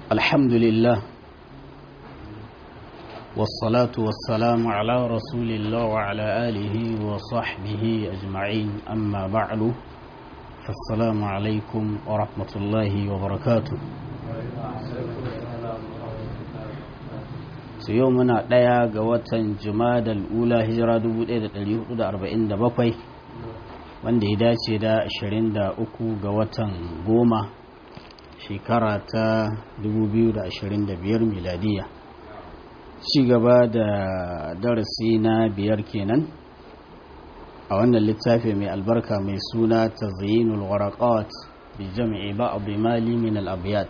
الحمد لله والصلاة والسلام على رسول الله وعلى آله وصحبه أجمعين أما بعد فالسلام عليكم ورحمة الله وبركاته su yau muna ɗaya ga watan jumadal ula hijira 1447 wanda ya dace da 23 ga watan goma shekara ta 2025 miladiya ci gaba da darasi na biyar kenan a wannan littafi mai albarka mai suna ta zayinul waraqat bi jami'i ba'd mali min al-abyat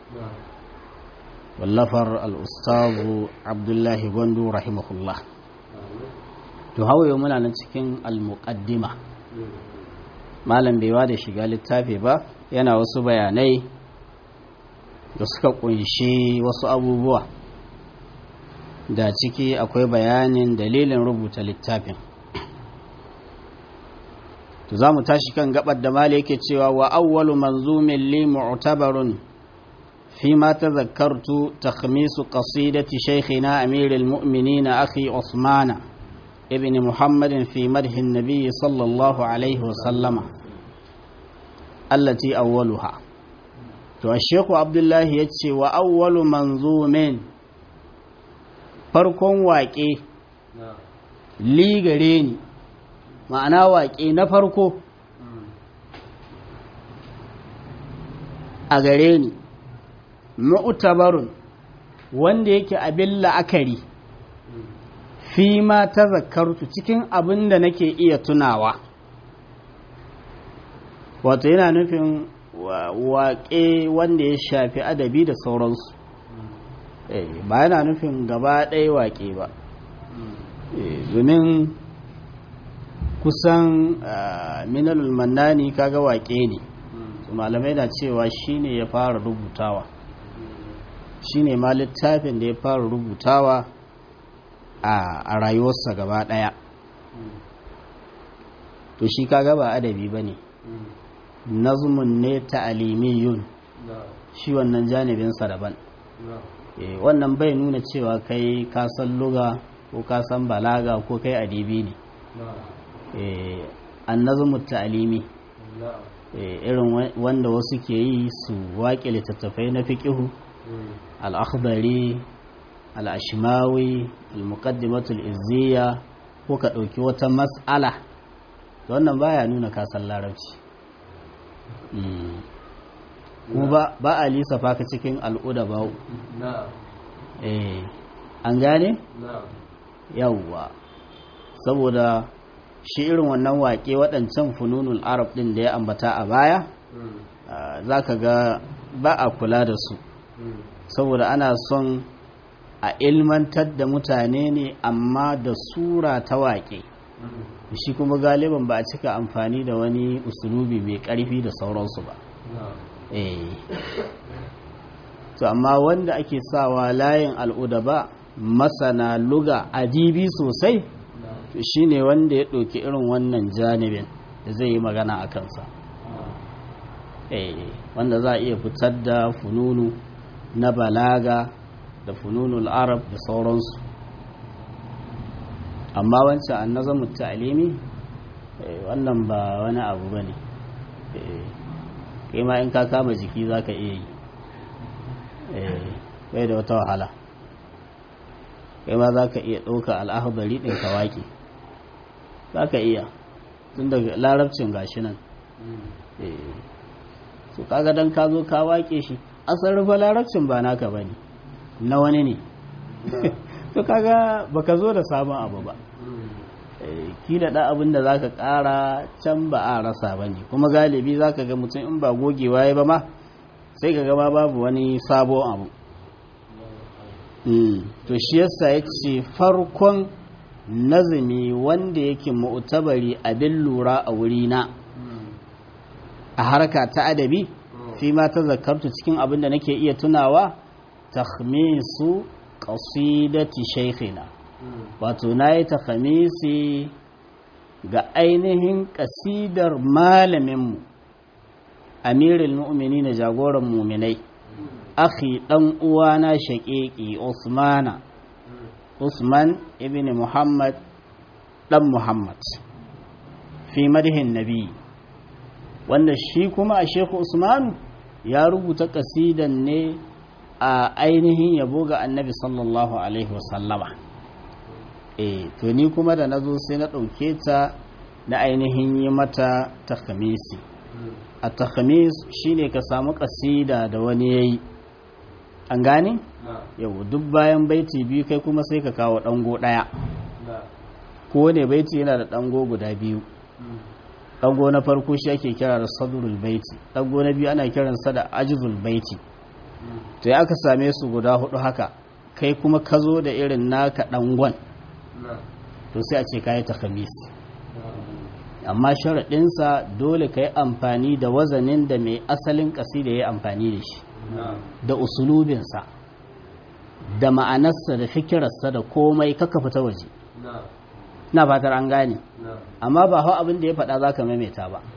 wallafar al'ustazu abdullahi gwandu rahimahullah to hawaye muna nan cikin al-muqaddima malam baiwa da shiga littafi ba yana wasu bayanai da suka kunshi wasu abubuwa da ciki akwai bayanin dalilin rubuta littafin to za mu tashi kan gabar da mala yake cewa wa awwalu manzumin li mu'tabarun فيما تذكرت تخميس قصيدة شيخنا أمير المؤمنين أخي عثمان ابن محمد في مدح النبي صلى الله عليه وسلم التي أولها تو الشيخ عبد الله يتشي وأول منظوم farkon waƙe li gare ni ma'ana waƙe na farko a gare ni mu'tabarun wanda yake abin la'akari fi ma ta zakartu cikin abin da nake iya tunawa wato yana nufin waƙe wanda ya shafi adabi da sauransu ba yana nufin gaba ɗaya waƙe ba domin kusan minalul mannani kaga waƙe ne malamai na cewa shine ya fara rubutawa shine ma littafin da ya fara rubutawa a rayuwarsa gaba daya to shi kaga ba adabi ba ne nazmun ne ta'alimiyun shi wannan janibinsa daban wannan bai nuna cewa kai kasan luga ko kasan balaga ko kai adibi ne an nazmun ta'alimi irin wanda wasu ke yi su waƙe littattafai na fiƙihu al'akhdari al'ashimawi al-muqaddimatul izziya ko ka ɗauki wata mas'ala wannan baya nuna kasan larabci kuma ba a lissafa ka cikin al'uda ba an gane? yawwa saboda shi irin wannan waƙe waɗancan fununul arab ɗin da ya ambata a baya za ka ga ba a kula da su saboda ana son a ilmantar da mutane ne amma da sura ta waƙe shi kuma galiban ba a cika amfani da wani usulubi mai ƙarfi da sauransu ba to amma wanda ake sawa layin al'uda ba masana luga adibi sosai to shine wanda ya ɗauki irin wannan janibin da zai yi magana a kansa wanda za a iya fitar da fununu na balaga da fununul arab da sauransu amma wancan an nazamu ta'alimi wannan ba wani abu ba ne kai ma in ka kama jiki za ka iya yi bai da wata wahala kai ma za ka iya ɗauka al'ahubari ɗin ka waƙe za ka iya tun daga larabcin gashi nan su kaga don ka zo ka waƙe shi asar rufe larabcin ba naka ba ne na wani ne to kaga baka zo da sabon abu ba kila da abin da zaka kara can ba a rasa ba ne kuma galibi zaka ga mutum in ba gogewa ya ba ma sai ka gama babu wani sabon abu to shi yasa ya ce farkon nazumi wanda yake mu'tabari abin lura a wurina a harka ta adabi fi ma ta zakartu cikin abin da nake iya tunawa takhmisu qasidati shaykhina wato nayi takhmisi ga ainihin kasidar malaminmu amirul mu'minin jagoran mu'minai akhi dan uwana shaqiqi usmana usman ibn muhammad dan muhammad fi madhin nabi wanda shi kuma a shehu usman ya rubuta kasidan ne a ainihin yabo ga annabi sallallahu alaihi wasallama eh to ni kuma da nazo sai na dauke ta na ainihin yi mata takhamisi a takhamis shine ka samu kasida da wani yayi an gane yau duk bayan baiti biyu kai kuma sai ka kawo dango daya ko ne baiti yana da dango guda biyu dango na farko shi ake kira da sadrul baiti dango na biyu ana kiransa da ajzul baiti to ya aka same su guda hudu haka kai kuma ka zo da irin naka dangon to sai a ce kayi takhamis amma sharaɗinsa dole ka yi amfani da wazanin da mai asalin ƙasida ya yi amfani da shi da usulubinsa da ma'anarsa da fikirarsa da komai kaka fita waje na fatar an gane amma ba hau abin da ya faɗa za ka maimaita ba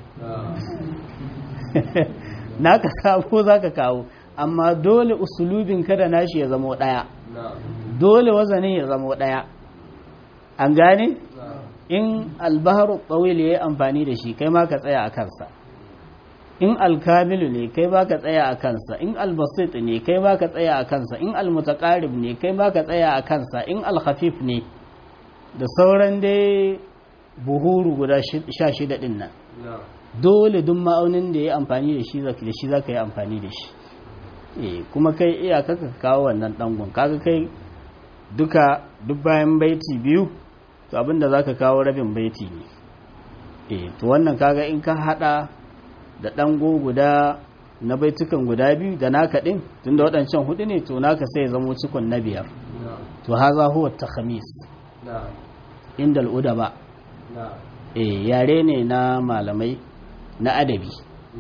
na ka sabo za ka kawo amma dole usulubin kada nashi ya zama ɗaya dole wazanin ya zama ɗaya an gane in albaharu tsawil ya yi amfani da shi kai ma ka tsaya a kansa in alkamilu ne kai ba ka tsaya a kansa in albasit ne kai ba ka tsaya a kansa in almutaqarib ne kai ba ka tsaya a kansa in alkhafif ne da sauran dai buhuru guda sha shida din nan dole duk ma'aunin da ya amfani da shi da shi za ka yi amfani da shi eh kuma kai iyaka ka kawo wannan dangon kaga kai duka duk bayan baiti biyu to abinda za ka kawo rabin baiti ne eh to wannan kaga in ka hada da ɗango guda na baitukan guda biyu da naka ɗin tun da waɗancan hudu ne to naka sai zamo cikon na biyar to haza huwa ta khamis inda al'uda ba eh yare ne na malamai na adabi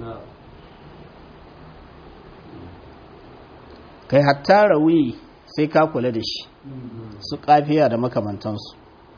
kai hatta rawi sai ka kula da shi su kafiya da makamantansu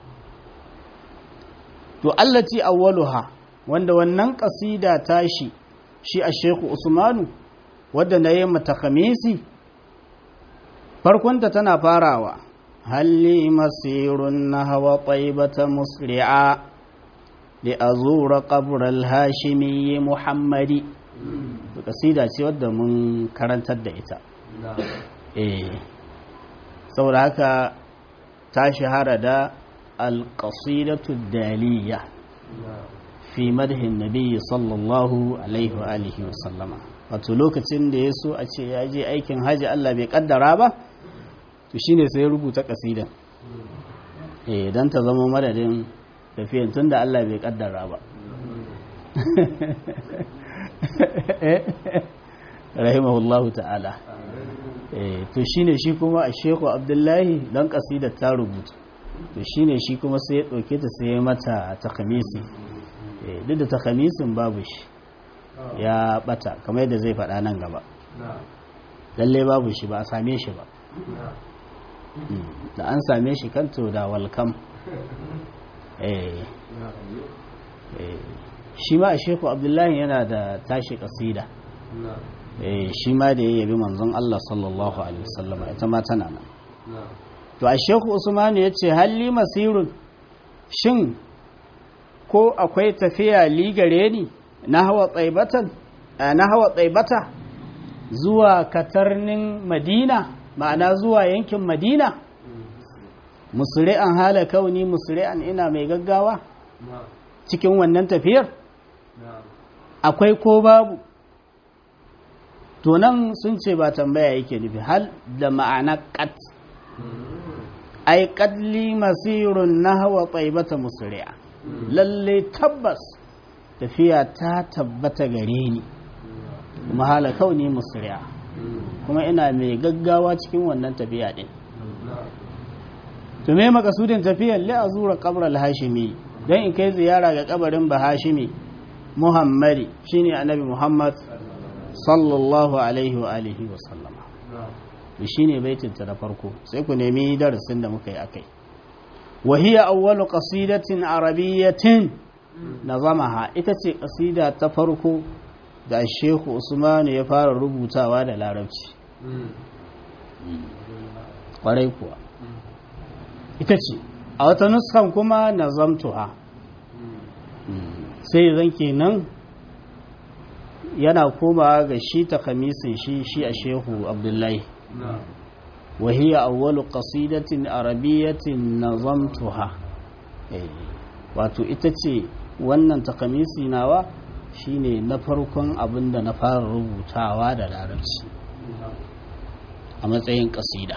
to allati awwaluha wanda wannan kasida tashi shi a sheku usmanu wadda na yi mata khamisi farkonta tana farawa halli masirun na hawa ƙwaibata musri'a da a zura ƙaburar hashimi muhammadi kasida ce wadda mun karantar da ita eh saboda haka ta shahara da alƙasidatu daliya fi madhin nabi sallallahu alaihi wa alihi wa sallama wato lokacin da ya so a ce ya je aikin haji Allah bai kaddara ba to shine sai rubuta kasidan eh dan ta zama madadin tafiyan tunda Allah bai kaddara ba rahimahullahu ta'ala eh to shine shi kuma a Sheikh Abdullahi dan kasidar ta rubuta to shine shi kuma sai ya dauke ta sai ya mata takhamisi duk da takhamisin babu shi ya bata kamar yadda zai faɗa nan gaba lalle babu shi ba a same shi ba da an same shi kanto da walkam shi ma a sheku abdullahi yana da tashi kasida shi ma da ya yabi manzon Allah sallallahu alaihi wasallama ita ma tana nan to a sheku usmanu ya ce halli masirun shin ko akwai tafiya ligare ni na hawa tsaibatan na hawa tsaibata zuwa katarnin madina ma'ana zuwa yankin madina musri'an hala kauni musri'an ina mai gaggawa cikin wannan tafiyar akwai ko babu to nan sun ce ba tambaya yake nufi hal da ma'ana kat ai kadli masirun na hawa tsaibata musri'a lalle tabbas tafiya ta tabbata gare ni kuma hala kauni musri'a kuma ina mai gaggawa cikin wannan tafiya din to me makasudin tafiyar li azura qabr al-hashimi dan in kai ziyara ga kabarin bahashimi muhammadi shine annabi muhammad sallallahu alaihi wa alihi wa sallama shine baitin ta da farko sai ku nemi darasin da muka yi akai وهي أول قصيدة عربية نظمها itace قصيدة تفرق da Sheikh Usman ya fara rubutawa da Larabci kwarai kuwa ita ce a wata nuskan kuma nazamtuha sai zan kenan yana koma ga shi ta kamisin shi shi a shehu abdullahi wahiyya awwalu qasidatin arabiyyatin nazamtuha wato ita ce wannan takamisi nawa shine na farkon abin da na fara rubutawa da larabci a matsayin kasida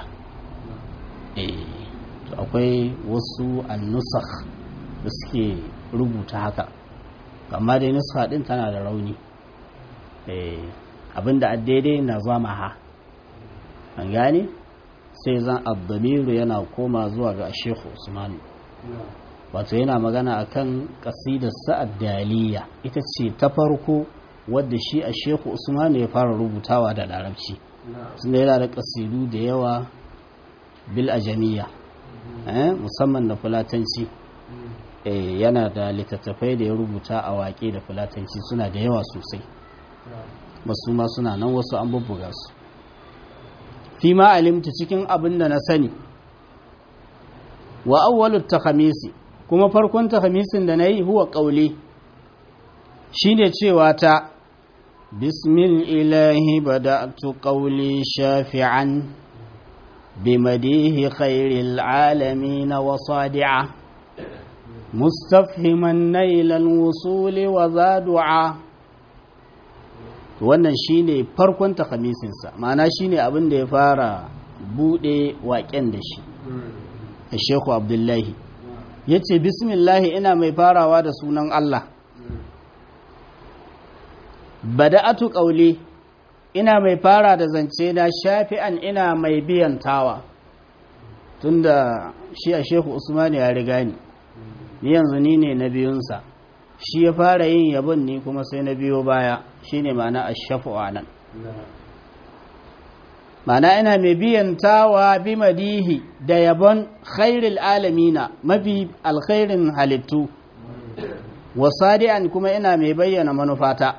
akwai wasu annusakh da suke rubuta haka amma dai nusa din tana da rauni abinda a daidai na zama ha an gane sai zan abdamiru yana koma zuwa ga shehu usmanu wato yana magana akan kasidar sa'ad daliya ita ce ta farko wadda shi a shehu usmanu ya fara rubutawa da larabci tunda yana da kasidu da yawa bil ajamiya musamman da fulatanci yana da littattafai da ya rubuta a waƙe da fulatanci suna da yawa sosai basu ma suna nan wasu an bubbuga su fi ma alimta cikin abin da na sani wa awwalut takhamisi kuma farkon takhamisin da nayi huwa qauli shine cewa ta bismil ilahi bada'tu qawli shafi'an بمديه خير العالمين وصادعا مستفهما نيل الوصول وزادعا wannan shine farkon takamisinsa ma'ana shine abin da ya fara bude waƙen da shi a sheku abdullahi ya ce bismillahi ina mai farawa da sunan Allah bada'atu ƙauli ina mai fara da zance na shafi'an ina mai biyantawa tunda shi a shehu usman ya riga ni ni yanzu ni ne na biyunsa shi ya fara yin yabon ni kuma sai na biyo baya shine ma'ana ashafu nan ma'ana ina mai biyantawa bi madihi da yabon khairul alamina mafi alkhairin halittu wasadi'an kuma ina mai bayyana manufata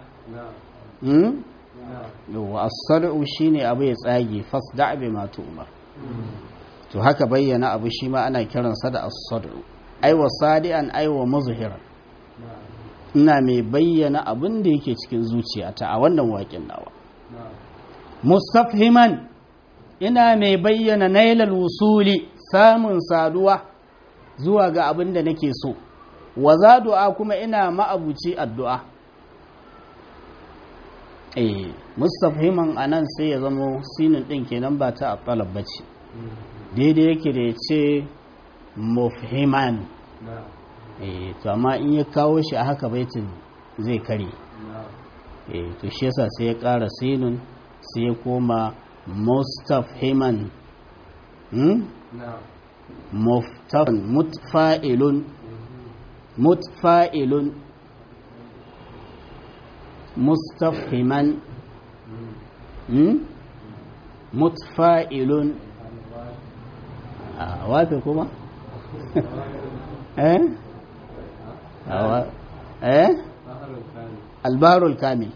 yawwa as-sad'u shine abu ya tsage fasda' bi ma tu'mar to haka bayyana abu shi ma ana kiransa da as-sad'u ai wa sadi'an ai wa muzhiran ina mai bayyana abin da yake cikin zuciyata a wannan waƙin nawa mustafhiman ina mai bayyana nailal wusuli samun saduwa zuwa ga abin da nake so wa zadu'a kuma ina ma'abuci addu'a eh mustafhiman anan sai ya zamo sinin din kenan ba ta atalab bace daidai yake da ya ce mufhiman eh to amma in ya kawo shi a haka baitin zai kare eh to shi yasa sai ya ƙara sinun sai ya koma mustafhiman hmm? muftafin mutfa'ilun mutfa'ilun mustafhiman hmm? mutfa'ilun a wafe kuma eh eh albarul kamil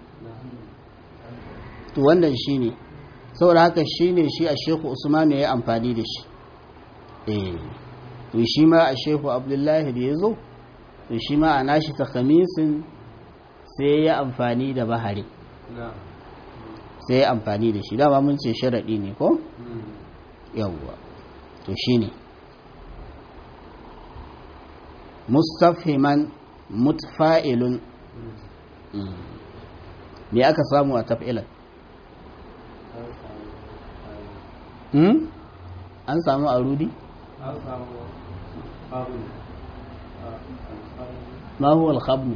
to wannan shine saboda haka shine shi a shehu usman ya yi amfani da shi eh to shi ma a shehu abdullahi da ya zo to shi ma a nashi takamisin sai ya amfani da bahari sai ya amfani da shi dama mun ce sharaɗi ne ko yawwa to shi ne mustafhiman mutfa'ilun me aka samu a taf'ilan an samu a rudi? an samu babu ma huwa al-khabnu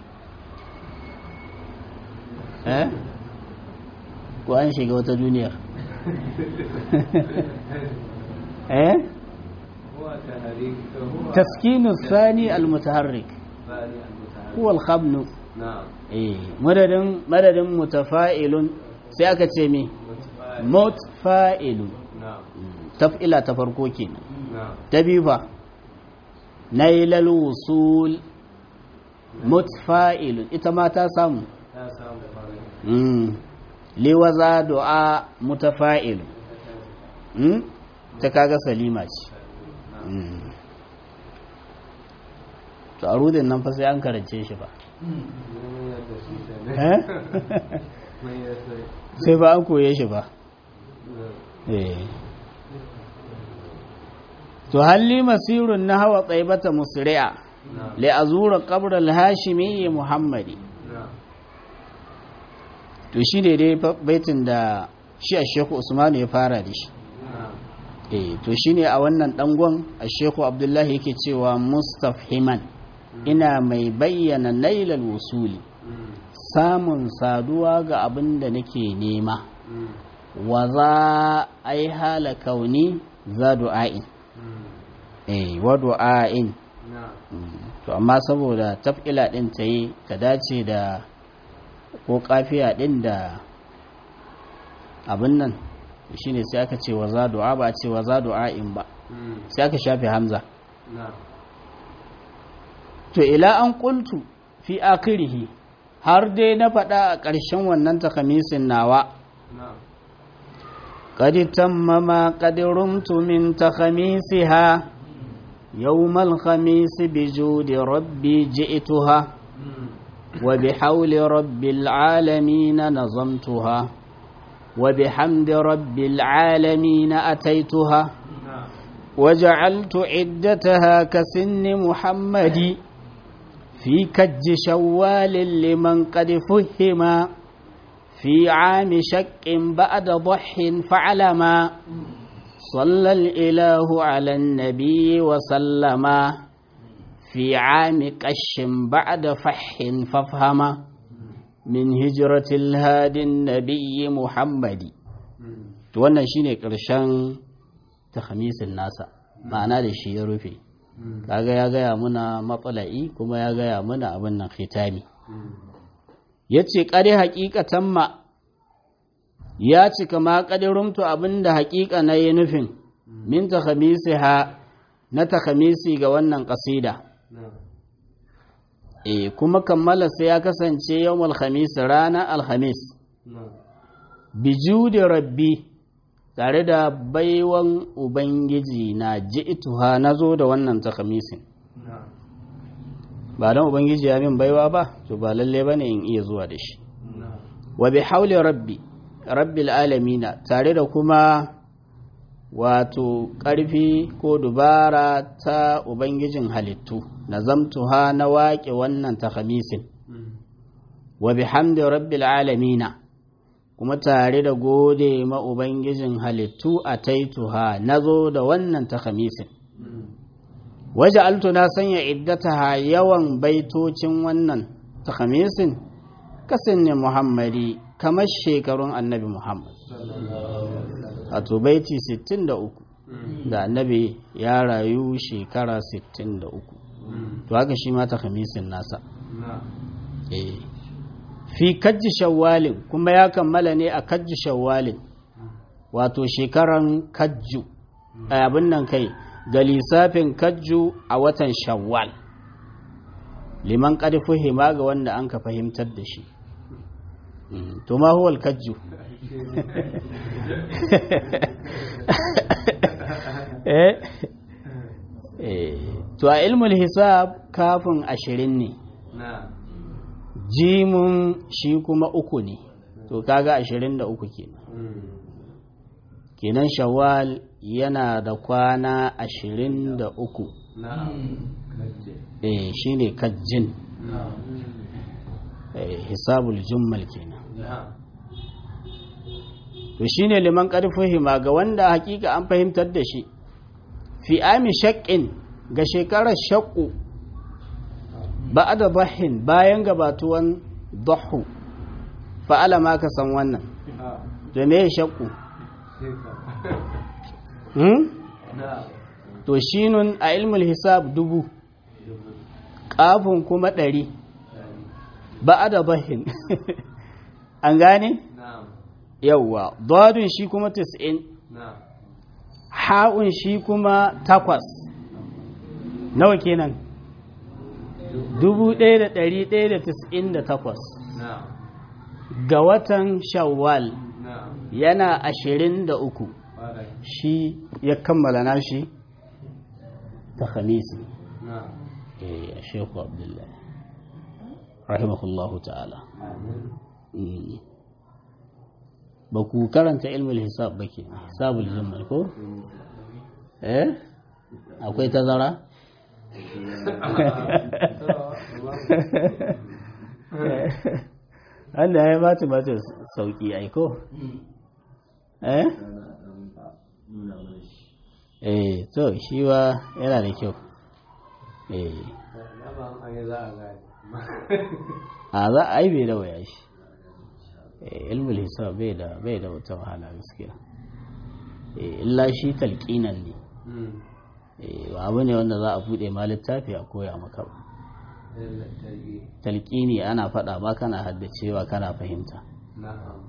eh ko an shiga wata duniyar eh هو تحريك هو تسكين الثاني المتحرك ثاني المتحرك هو الخبن نعم eh madadin madadin mutafa'ilun sai aka ce me متفاعل. mutfa'ilun نعم taf'ila ta farko kenan نعم ta biyu fa nailal wusul mutfa'ilun ita ma ta samu ya samu farin Mm. liwaza du'a mutafa'ilu hmm? ta kaga salima ce Hmm. to a rudin nan fa sai an karance shi ba mun yadda shi Eh? kenan mun yadda sai ba an koye shi ba Eh. to halli masirun na hawa tsaibata musri'a na li azura qabr al-hashimi muhammadi na to shi ne dai fa- baitin da shi a sheku usmanu ya fara da shi na eh to shi ne a wannan dangon a sheku abdullahi yake cewa mustafhiman ina mai bayyana nailal wusuli Mm, samun saduwa ga abin da nake nema mm, wa za ai hala kauni za du'a'in mm, eh wa du'a'in na Mm, to amma saboda taf'ila din ta yi ta dace da ko kafiya din da abin nan shine sai aka ce wa za du'a ba a ce wa za du'a'in ba mm, sai aka shafe hamza na to ila an qultu fi akhirih har dai na faɗa a ƙarshen wannan takamisin nawa na قد تم ما قد رمت من تخميسها يوم الخميس بجود ربي جئتها Mm, وبحول رب العالمين نظمتها وبحمد رب العالمين أتيتها na وجعلت عدتها كسن محمد في كج شوال لمن قد فهم في عام شك بعد ضح فعلما صلى الإله على النبي وسلم في عام قش بعد فح فافهما من هجرة الهادي النبي محمد mm, wannan shine ƙarshen takhamisin nasa ma'ana da shi ya rufe mm, kaga ya gaya muna matsala'i kuma ya gaya muna abin nan khitami mm, yace qari haqiqatan ma ya cika ma qadirumtu abinda haqiqa na yi nufin min takhamisiha na takhamisi ga wannan kasida na eh kuma kammala sai ya kasance yawmul khamis rana alhamis na bijudi rabbi tare da baiwan ubangiji na ji'tuha nazo da wannan takhamisin na ba don ubangiji ya min baiwa ba to ba lalle bane in iya zuwa da shi na wa bi hauli rabbi rabbil alamina tare da kuma wato ƙarfi ko dubara ta ubangijin halittu nazamtuha na waƙe wannan takhamisin mm, wa bihamdi rabbil alamina kuma tare da gode ma ubangijin halittu a taituha nazo da wannan takhamisin mm, waje altu na sanya iddataha yawan baitocin wannan takhamisin kasin ne muhammadi kamar shekarun annabi muhammad wato baiti 63 mm, da annabi ya rayu shekara 63 mm, to haka shi ma takhamisin nasa na eh fi kajji shawwalin kuma ya kammala ne a kajji shawwalin wato shekaran kajju a abin nan kai ga lissafin kajju a watan shawwal liman qad fuhima ga wanda an ka fahimtar da shi Mm, to ma huwal kajju eh eh to a ilmul hisab kafin ashirin ne na jimun shi kuma uku ne to kaga ashirin da uku kenan mm, kenan shawwal yana da kwana ashirin da uku na kace eh shine kajjin na eh, hisabul jummal kenan na to shine liman hima ga wanda hakika an fahimtar da shi fi ami shaqqin ga shekarar shaqqu ba'da dhahin bayan gabatuwan dhahu fa'ala ma ka san wannan ha to me shaqqu sheka hmm? na to shinun a ilmul hisab dubu kafin kuma ɗari ba'da dhahin an gane na yawwa dadun shi kuma 90 na ha'un shi kuma takwas nawa kenan dubu ɗaya da ɗari ɗaya da tis'in da takwas na ga watan shawwal na'am yana ashirin da uku ƙwarai shi ya kammala nashi ta khamisi na'am eh a shehu abdullahi rahimahullahu ta'ala amin Mm. ba ku karanta ilmul hisab ba ke hisabul zumar ko eh akwai tazara wanda ya bata bata sauki aiko eh eh to shi wa yana da kyau eh na ba an yi za a gane a za a yi bai da waya shi Eh, ilmul hisab bai da bai da wata wahala gaskiya Eh, illa shi talqinan ne Mm. Eh, ba abu ne wanda za a bude ma littafi a koya maka ba Yalla tarbi. talqini ana faɗa ba kana haddacewa kana fahimta na'am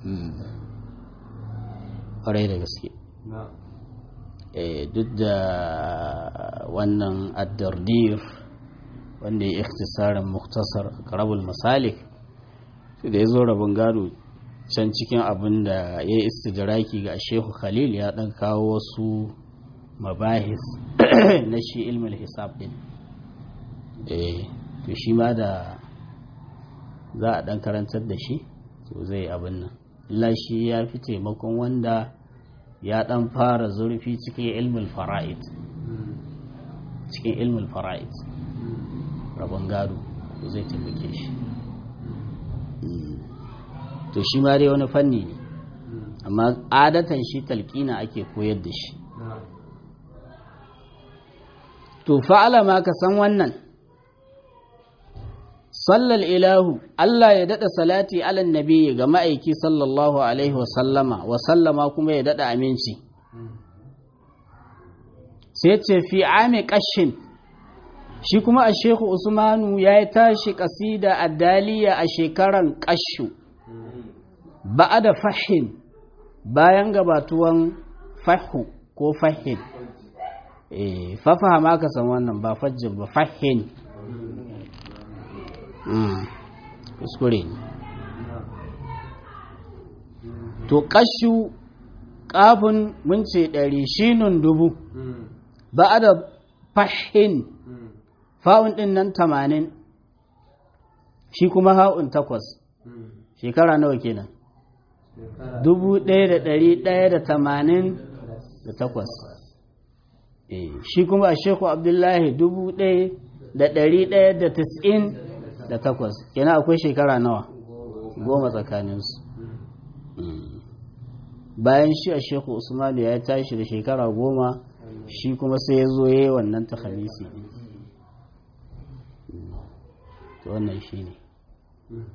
ƙwarai da gaske na'am Eh, duk da wannan addardir wanda ya ikhtisarin muktasar karabul masalik sai da ya zo rabin gado can cikin abin da ya yi istidraki ga shehu khalil ya dan kawo wasu mabahis na shi ilmin hisab din eh to shi ma da za a dan karantar da shi to zai abin nan illa shi ya fi taimakon wanda ya dan fara zurfi cikin ilmin fara'id Mm. cikin ilmin fara'id Mm. rabon gado to zai taimake shi Mm. to shi ma dai wani fanni ne Mm. amma adatan shi talqina ake koyar da shi na'am to fa'ala ma ka san wannan sallal ilahu Allah ya dada salati alan nabi ga ma'aiki sallallahu alaihi wa sallama wa sallama kuma ya dada aminci Mm. sai ce fi ame kashin shi kuma a shehu usmanu ya yi tashi kasida a daliya a shekaran kashu Mm. ba'a da fahin bayan gabatuwan fahu ko fahin eh fafaha ma ka san wannan ba fajjin ba fahin Mm, kuskure ne na'am to kashu kafin mun ce ɗari shinun dubu Mm. ba'a da fahin Mm. fa'un ɗin nan tamanin shi kuma ha'un takwas Mm. shekara nawa kenan Shekara dubu ɗaya da ɗari ɗaya da tamanin da takwas Eh, shi kuma a sheku abdullahi dubu ɗaya da ɗari ɗaya da tis'in da takwas kenan akwai shekara nawa goma tsakaninsu Mm. bayan shi a sheku usmanu ya tashi da shekara goma shi kuma sai ya zo ya yi wannan ta khamisi ɗin. Mm. to wannan shi ne Mm.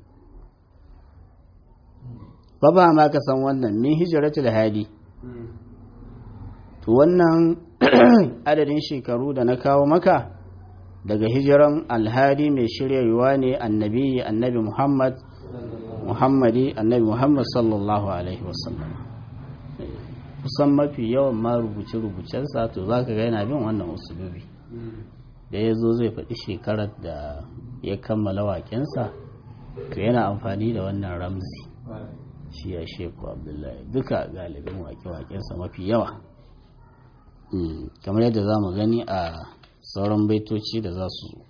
ba ba ma ka san wannan min hijiratul hadi Mm. to wannan adadin shekaru da na kawo maka daga hijiran alhadi mai shiryarwa ne annabi annabi muhammad muhammadi annabi muhammad sallallahu alaihi wasallam Eh, kusan mafi yawan ma rubuce-rubucensa to za ka ga yana bin wannan usulubi Mm. da ya zo zai faɗi shekarar da ya kammala waƙensa to yana amfani da wannan ramzi Ƙwarai. shi ya sheku abdullahi duka galibin wake-wakensa mafi yawa Mm, kamar yadda za mu gani a sauran baitoci da za su zo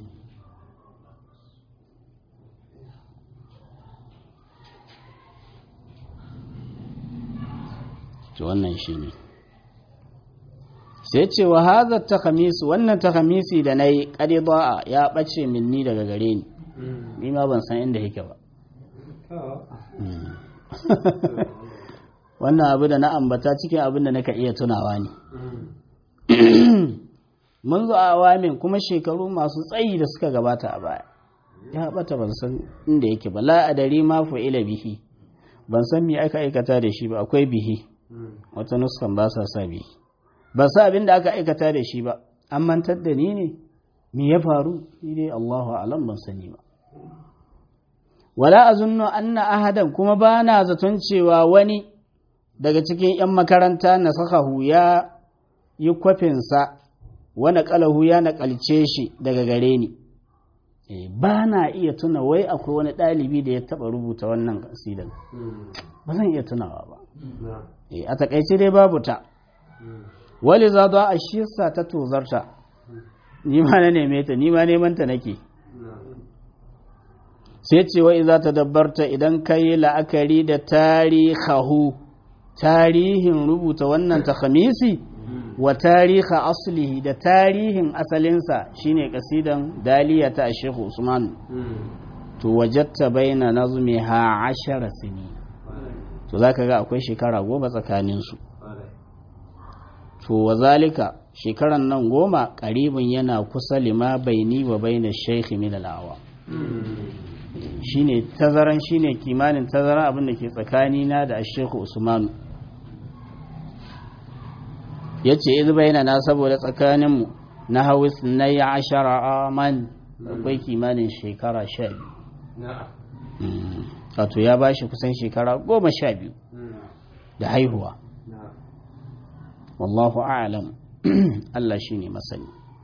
to wannan shi ne sai ce wa haza ta wannan ta da na yi ƙariba'a ya ɓace minni daga gare ni Mm. ni ma ban san inda yake ba Oh. wannan abu da na ambata cikin abin da naka iya tunawa ne Mm. mun zo a awamin kuma shekaru masu tsayi da suka gabata a baya ya bata ban san inda yake ba la adari ma ila bihi ban san me aka aikata da shi ba akwai bihi Mm. wata nuskan ba sa sa bihi ba sa abin da aka aikata da shi ba an mantar da ni ne me ya faru ni dai Allahu a'lam ban sani ba wala azunnu anna ahadan kuma ba na zaton cewa wani daga cikin 'yan makaranta na sakahu ya yi kwafinsa wani kalahu ya naƙalce shi daga gare ni eh, ba na iya tuna wai akwai wani ɗalibi da ya taɓa rubuta wannan kasidan ba zan iya tunawa ba نعم Eh, a takaice dai babu ta wali za a shisa ta tozarta ni ma na neme ta ni ma neman ta nake نعم sai ce wa iza ta dabbarta idan ka yi la'akari da tarihahu tarihin rubuta wannan takhamisi wa tariha aslihi da tarihin asalinsa shine kasidan daliya ta Sheikh Usman to wajatta baina nazmiha ashara sini to zaka ga akwai shekara goma tsakanin su to wazalika shekaran nan goma karibin yana kusa lima baini wa baina shaykh min al-awa shine tazaran shine kimanin tazaran abin da ke tsakanina da Sheikh Usman yace iz bainana saboda tsakaninmu na hawis na ya ashara aman akwai kimanin shekara sha biyu نعم wato ya ba shi kusan shekara goma sha biyu da haihuwa نعم wallahu a'lam Allah shi ne masani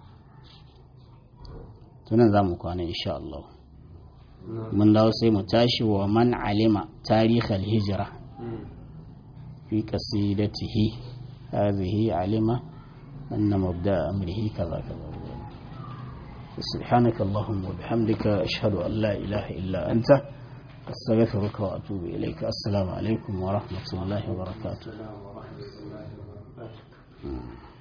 tunan za mu kwana insha Allah mun dawo sai mu tashi wa man alima tarihal hijira fi qasidatihi hadhihi alima anna mabda amrihi kaza kaza سبحانك اللهم وبحمدك أشهد أن لا إله إلا أنت أستغفرك وأتوب إليك السلام عليكم ورحمة الله وبركاته السلام ورحمة الله وبركاته